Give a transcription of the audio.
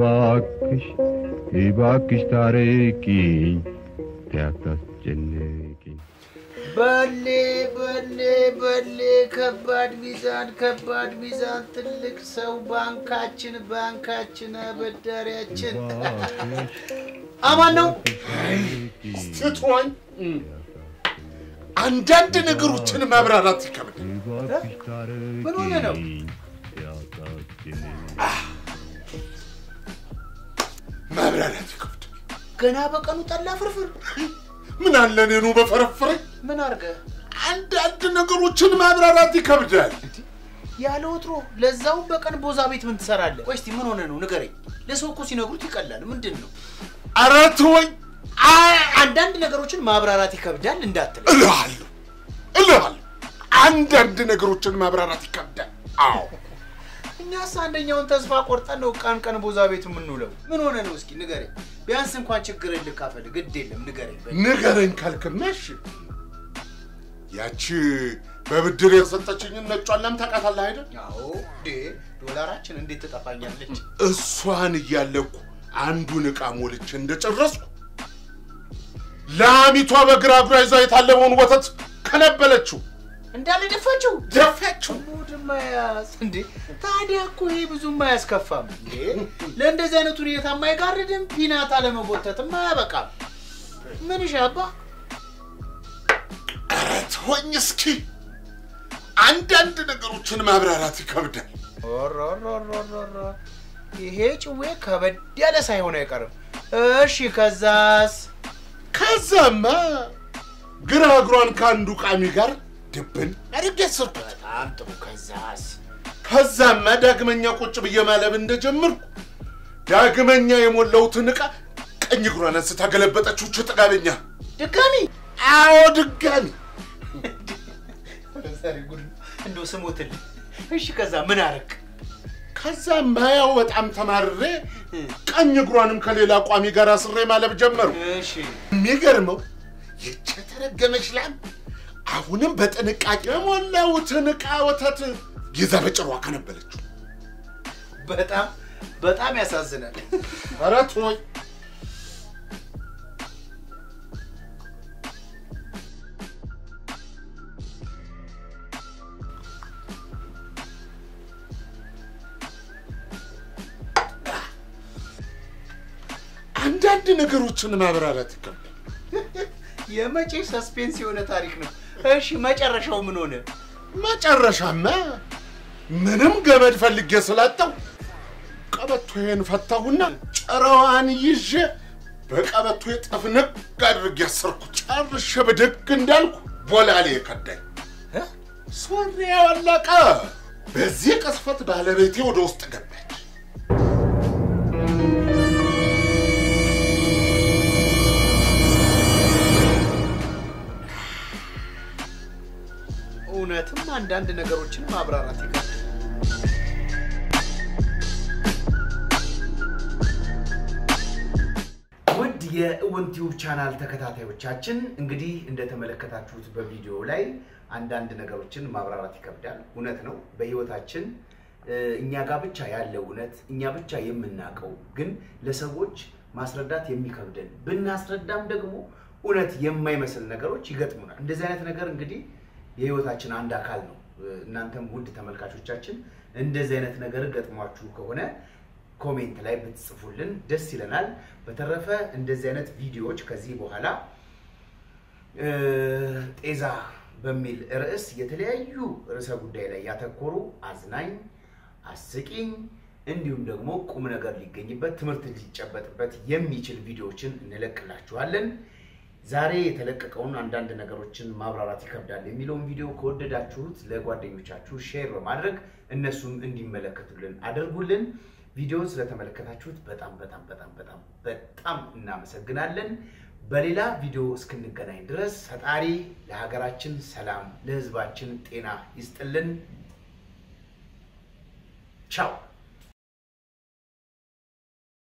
እባክሽ እባክሽ ታረቂኝ ያታስጨንቂኝ በሌ በሌ በሌ ከባድ ሚዛን ከባድ ሚዛን ትልቅ ሰው ባንካችን ባንካችን አበዳሪያችን አማን ነው። ስትሆኝ አንዳንድ ነገሮችን ማብራራት ይከብዳል። እባክሽ ታረቂኝ ምን ሆነ ነው? ያታስጨንቂኝ ማብራራት ይከብዳል። ገና በቀኑ ጠላ ፍርፍር ምን አለ እኔኑ በፈረፈረኝ። ምን አርገ አንዳንድ ነገሮችን ማብራራት ይከብዳል። ያለ ወትሮ ለዛውም በቀን ቦዛ ቤት ምን ትሰራለህ? ቆይ እስቲ ምን ሆነ ነው ንገረኝ። ለሰው እኮ ሲነግሩት ይቀላል። ምንድን ነው? ኧረ ተወኝ አይ አንዳንድ ነገሮችን ማብራራት ይከብዳል እንዳትል። እልሃለሁ እልሃለሁ። አንዳንድ ነገሮችን ማብራራት ይከብዳል። አዎ እኛስ አንደኛውን ተስፋ ቆርጠን ነው ቀን ቀን ቦዛ ቤት የምንውለው። ምን ሆነ ነው? እስኪ ንገረኝ። ቢያንስ እንኳን ችግርን ልካፈል። ግድ የለም ንገረኝ። በል። ንገረኝ ካልክማ እሺ። ያቺ በብድር የሰጠችኝን ነጯን ላም ታውቃታለህ አይደል? አዎ ዴ ዶላራችን እንዴት ትጠፋኛለች? እሷን እያለኩ አንዱን ዕቃ ሞልቼ እንደጨረስኩ ላሚቷ በግራ እግሯ ይዛ የታለበውን ወተት ከነበለችው እንዳለ ደፋችው ደፋችው። ሙድ ማያዝ እንዴ! ታዲያ እኮ ይሄ ብዙም አያስከፋም እንዴ! ለእንደዚህ አይነት ሁኔታ የማይጋርድም ፒናት አለመጎተትም አያበቃም። ምን ይሻባ ኧረ ተወኝ እስኪ። አንዳንድ ነገሮችን ማብራራት ይከብዳል። ኦሮሮሮሮሮ ይሄ ጭዌ ከበድ ያለ ሳይሆን አይቀርም። እሺ ከዛስ? ከዛማ ግራ እግሯን ከአንዱ ቃሚ ጋር ድብን አድርጌ አሰርኩት። በጣም ጥሩ። ከዛስ? ከዛማ ዳግመኛ ቁጭ ብዬ ማለብ እንደጀመርኩ ዳግመኛ የሞላሁትን ዕቃ ቀኝ እግሯን አንስታ ገለበጠችው። ች ጥጋበኛ ድጋሚ አዎ ድጋሚ ዛሬ ጉድ ነው። እንደው ስሞትልኝ። እሺ ከዛ ምን አረግ? ከዛማ ያው በጣም ተማርሬ ቀኝ እግሯንም ከሌላ ቋሚ ጋር አስሬ ማለብ ጀመሩ። እሺ የሚገርመው ይህች የተረገመች ላም አሁንም በጥንቃቄ የሞላሁትን ዕቃ ወተት ይዛ በጭሯ ከነበለችው። በጣም በጣም ያሳዝናል። ኧረ ተወኝ። አንዳንድ ነገሮችን ማብራራት ይከብዳል። የመቼ ሰስፔንስ የሆነ ታሪክ ነው። እሺ መጨረሻው ምን ሆነ? መጨረሻማ ምንም ገመድ ፈልጌ ስላጣው ቀበቶዬን ፈታሁና ጭራዋን ይዤ በቀበቶ ጠፍንግ አድርጌ ያሰርኩት። ጨርሼ ብድግ እንዳልኩ ቦላሌ ከዳኝ። እ? ሱሪ ያወለቀ። በዚህ ቅስፈት ባለቤቴ ወደ ውስጥ ገባች። እውነትም አንዳንድ ነገሮችን ማብራራት ይከብዳል። ውድ የእውን ቲዩብ ቻናል ተከታታዮቻችን እንግዲህ እንደተመለከታችሁት በቪዲዮ ላይ አንዳንድ ነገሮችን ማብራራት ይከብዳል። እውነት ነው። በህይወታችን እ፣ እኛ ጋር ብቻ ያለ እውነት እኛ ብቻ የምናውቀው ግን ለሰዎች ማስረዳት የሚከብደን ብናስረዳም ደግሞ እውነት የማይመስል ነገሮች ይገጥሙናል። እንደዚህ አይነት ነገር እንግዲህ የህይወታችን አንድ አካል ነው። እ፣ እናንተም ውድ ተመልካቾቻችን እንደዚህ አይነት ነገር ገጥሟችሁ ከሆነ ኮሜንት ላይ ብትጽፉልን ደስ ይለናል። በተረፈ እንደዚህ አይነት ቪዲዮዎች ከዚህ በኋላ እ፣ ጤዛ በሚል ርዕስ የተለያዩ ርዕሰ ጉዳይ ላይ ያተኮሩ አዝናኝ፣ አስቂኝ እንዲሁም ደግሞ ቁም ነገር ሊገኝበት ትምህርት ሊጨበጥበት የሚችል ቪዲዮዎችን እንለቅላችኋለን። ዛሬ የተለቀቀውን አንዳንድ ነገሮችን ማብራራት ይከብዳል የሚለውን ቪዲዮ ከወደዳችሁት ለጓደኞቻችሁ ሼር በማድረግ እነሱም እንዲመለከቱልን አድርጉልን። ቪዲዮውን ስለተመለከታችሁት በጣም በጣም በጣም በጣም በጣም እናመሰግናለን። በሌላ ቪዲዮ እስክንገናኝ ድረስ ፈጣሪ ለሀገራችን ሰላም፣ ለሕዝባችን ጤና ይስጥልን። ቻው